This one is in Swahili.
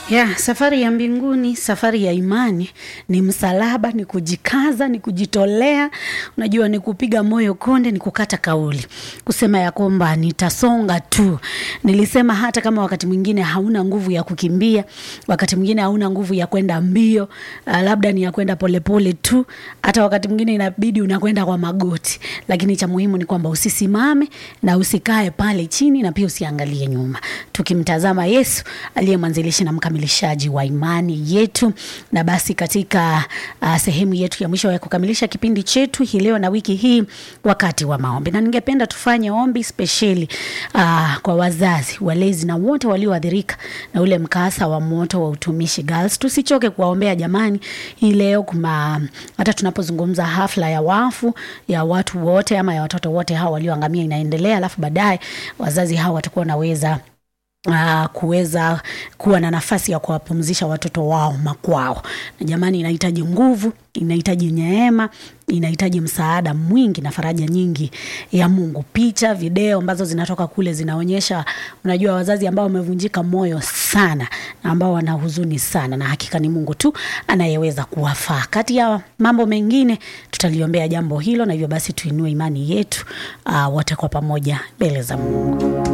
ya safari ya mbinguni, safari ya imani ni msalaba, ni kujikaza, ni kujitolea, unajua, ni kupiga moyo konde, ni kukata kauli, kusema ya kwamba nitasonga tu. Nilisema hata kama wakati mwingine hauna nguvu ya kukimbia, wakati mwingine hauna nguvu ya kwenda mbio, uh, labda ni ya kwenda polepole tu, hata wakati mwingine inabidi unakwenda kwa magoti, lakini cha muhimu ni kwamba usisimame na usikae pale chini, na pia usiangalie nyuma, tukimtazama Yesu aliye mwanzilishi na mkamilishaji wa imani yetu. Na basi katika uh, sehemu yetu ya mwisho ya kukamilisha kipindi chetu hii leo na wiki hii, wakati wa maombi, na ningependa tufanye ombi spesheli uh, kwa wazazi, walezi na wote walioathirika na ule mkasa wa moto wa utumishi Girls. Tusichoke kuwaombea jamani. Hii leo kuma hata tunapozungumza hafla ya wafu ya watu wote ama ya watoto wote hao walioangamia inaendelea, alafu baadaye wazazi hao watakuwa wanaweza Uh, kuweza kuwa na nafasi ya kuwapumzisha watoto wao makwao. Na jamani, inahitaji nguvu, inahitaji neema, inahitaji msaada mwingi na faraja nyingi ya Mungu. Picha, video ambazo zinatoka kule zinaonyesha, unajua, wazazi ambao wamevunjika moyo sana na ambao wana huzuni sana, na hakika ni Mungu tu anayeweza kuwafaa. Kati ya mambo mengine, tutaliombea jambo hilo, na hivyo basi tuinue imani yetu uh, wote kwa pamoja mbele za Mungu.